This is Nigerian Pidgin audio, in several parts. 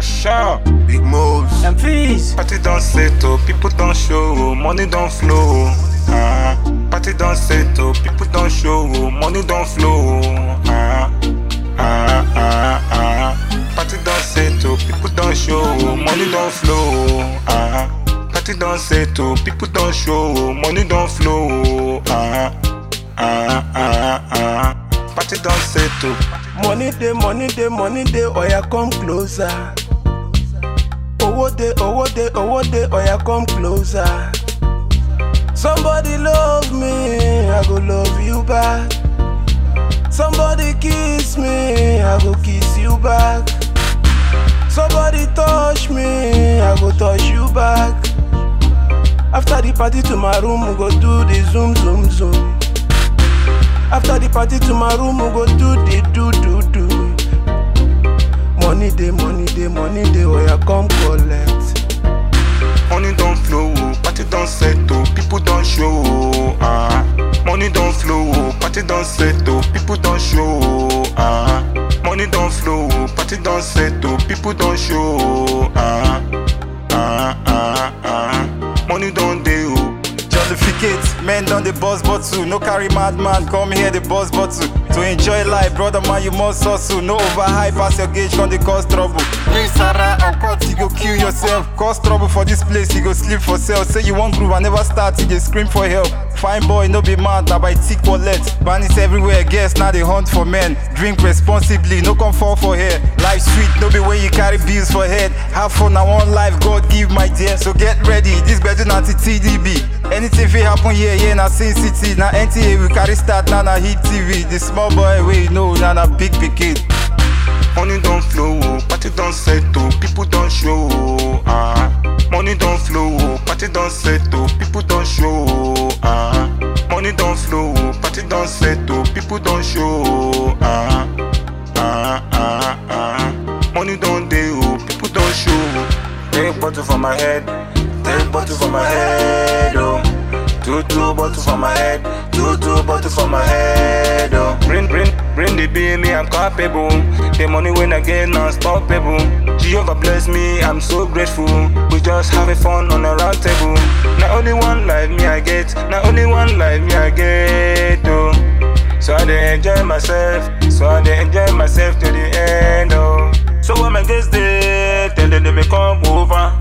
Asha. Big moves. And fees. Party don't settle, people don't show, money don't flow. Ah, party don't settle, people don't show, money don't flow. Ah, ah, ah, ah. Party don't settle, people don't show, money don't flow. Ah, party don't settle, people don't show, money don't flow. Ah, ah, ah, ah. Party don't settle. Money day, money day, money day, oya come closer. Owó day, owó day, owó day, oya come closer. Somebody love me, I go love you back. Somebody kiss me, I go kiss you back. Somebody touch me, I go touch you back. After the party to my room, we go do the zoom zoom zoom. After the party to my room, we go do the do do do. Money day, money day, money day, oh yeah, come collect. Money don't flow, party don't settle, people don't show. Ah, money don't flow, party don't settle, people don't show. Ah, money don't flow, party don't settle, people don't show. Ah, ah, ah, ah. Money don't deal. Jollificate, men don dey bust bottle, no carry madman come here dey bust bottle. To enjoy life, brother man, you must hustle. No overhype pass your gauge, come dey cause trouble. Bring Sarah and cut, you go kill yourself. Cause trouble for this place, you go sleep for cell. Say you wan groove, I never start, you dey scream for help. Fine boy, no be mad, na by thick wallet. Bandits everywhere, guess now they hunt for men. Drink responsibly, no come fall for hair. Life sweet, no be when you carry bills for head. Have fun, na one life God give my dear. So get ready, this better na to TDB. Anything fit happen here, yeah, na Sin City. Na NTA we carry start, na na hit TV. The small boy we know, na na big pikin. Money don't flow, party don't settle, people don't show. Ah, money don't flow, party don't settle, people don't show. Ah, money don't flow, party don't settle, people don't show. Ah, ah, ah, ah. Money don't deal, people don't show. Take bottle for my head, take bottle for my head, oh. Two two bottle for my head, two two bottle for my head, oh. Bring bring bring the bill, me I'm capable. The money when I get unstoppable. Jehovah bless me, I'm so grateful. We just having fun on a round table. Not only one life me I get, not only one life me I get, oh. So I dey enjoy myself, so I dey enjoy myself to the end, oh. So when my guests there, tell them they may come over.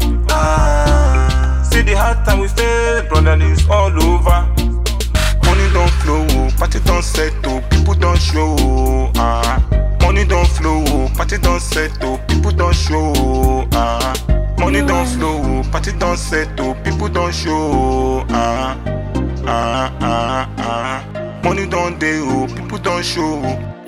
Ah, see the hard time we face, brother, it's all over. Money don't flow, party don't settle, people don't show. Ah, money don't flow, party don't settle, people don't show. Ah, money don't flow, party don't settle, people don't show. Ah, ah, ah, ah. Money don't deal, people don't show.